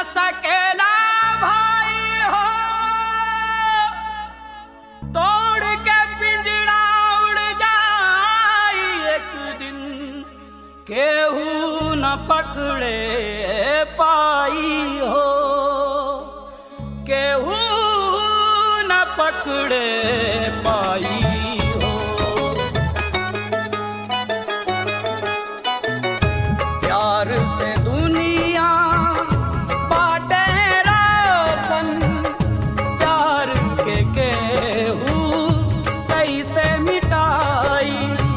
सकेला भाई हो तोड़ के पिंजड़ा उड़ जाई एक दिन केहू न पकड़े पाई हो केहू न पकड़े पाई हो प्यार से दुनिया बाटे रोशन प्यार के केहू कैसे मिटाई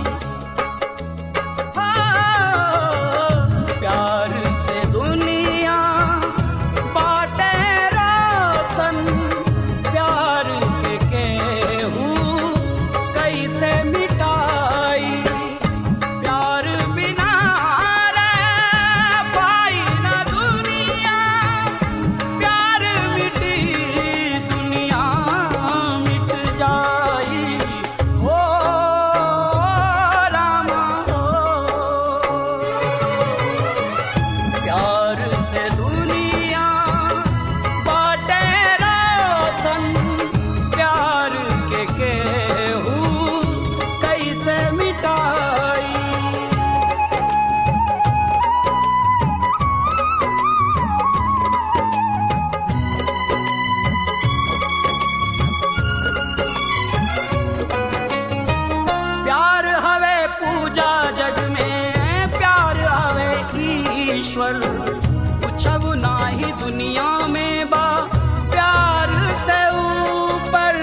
हाँ, प्यार से दुनिया बाटे रोशन प्यार के केहू कैसे मिटाई प्यार बिना रह पाई न दुनिया प्यार मिटी दुनिया मिट जाई ओ रामा ओ प्यार से दुनिया बाटे रोशन प्यार के केहू कैसे मिटाई प्यार हवे पूजा जग में प्यार हवे ईश्वर कुछब नाही दुनिया में बा प्यार से ऊपर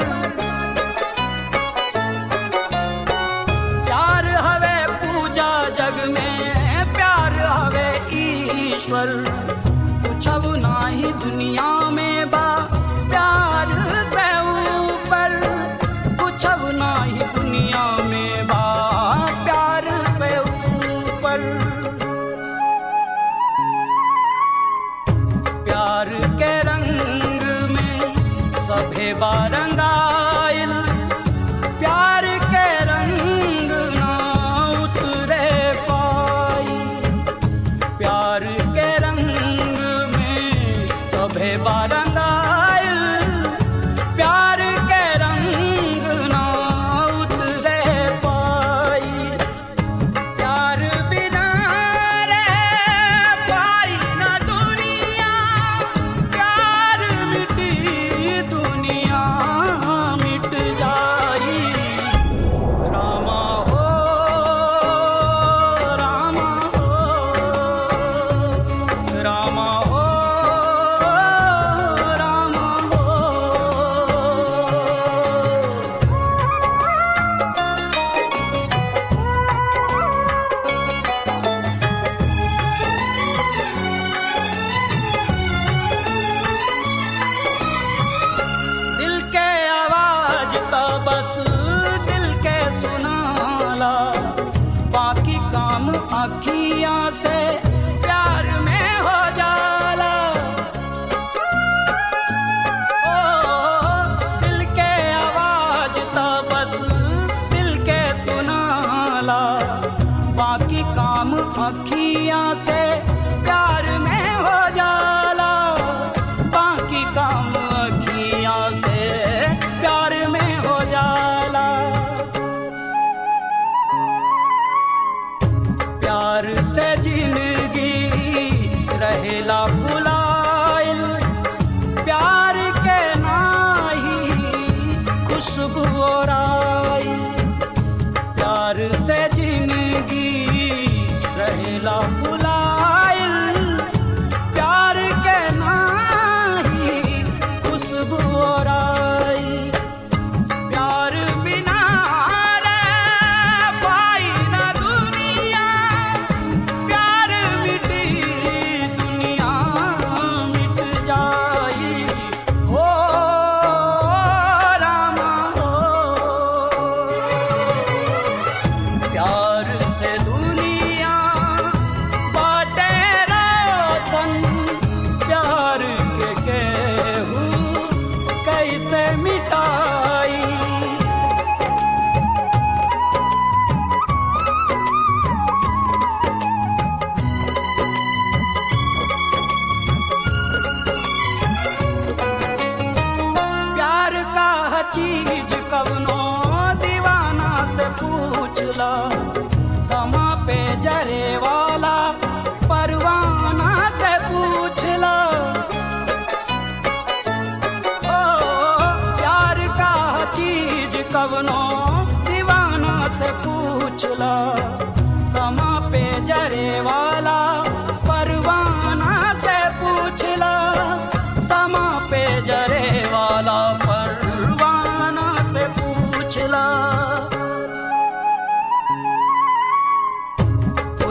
प्यार हवे पूजा जग में प्यार हवे ईश्वर कुछब नाही दुनिया में बा प्यार से ऊपर कुछब नाही दुनिया में बा प्यार से ऊपर प्यार के रंग में सभे बारंगाइल प्यार के रंग ना उतरे पाई प्यार के रंग में सभे बारंगाइल प्यार के रंग ना उतरे पाई प्यार बिना रह पाई न दुनिया प्यार मिटी दुनिया मिट जाई रामा हो रामा हो रामा हो रामा हो दिल के आवाज तो बस दिल के सुनाला बाकी काम अखियां से प्यार में हो जाला ओ दिल के आवाज तो बस दिल के सुनाला बाकी काम अखियां से प्यार में हो जाला बाकी काम अखियां से प्यार में हो जाला प्यार से जिंदगी रहेला भुलाइल प्यार के नाही खुशबू और आइल प्यार से जिंदगी रहेला भुलाइल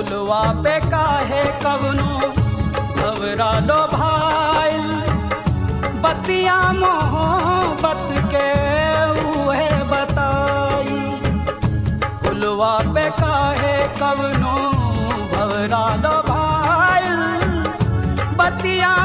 फुलवा पे काहे कवनो घबरा लो भाई बतिया मोहब्बत के उहे बताई फुलवा पे काहे कवनो घबरा लो भाई बतिया